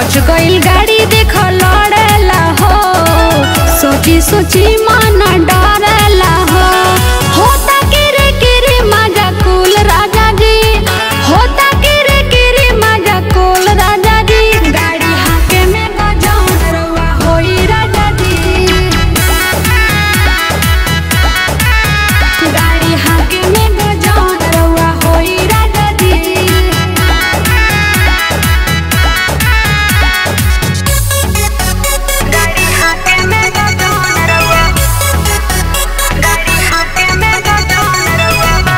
बच गईल गाड़ी देख लड़ेला हो सोची सोची मन डरेला हो होता किरे किरे मजा कुल राजा जी होता किरे किरे मजा कुल राजा जी गाड़ी हाके में बजाऊं रउआ होई राजा जी गाड़ी हाके में बजाऊं रउआ होई राजा जी गाड़ी हाके में बजाऊं रउआ गाड़ी हाके में बजाऊं रउआ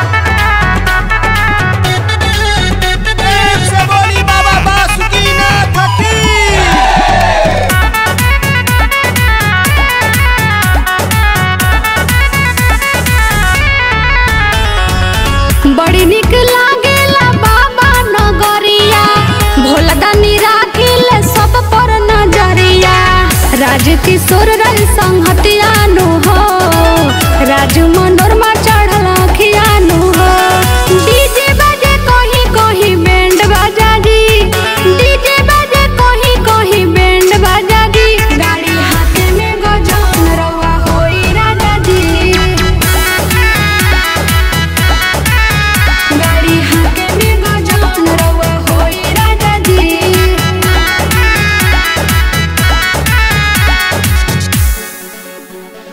प्रेम से बोली बाबा बासुकीनाथ की बड़ी निक लागेला बाबा नगरिया भोला दानी राखिल सब पर नजरिया राज किशोर रल संहतिया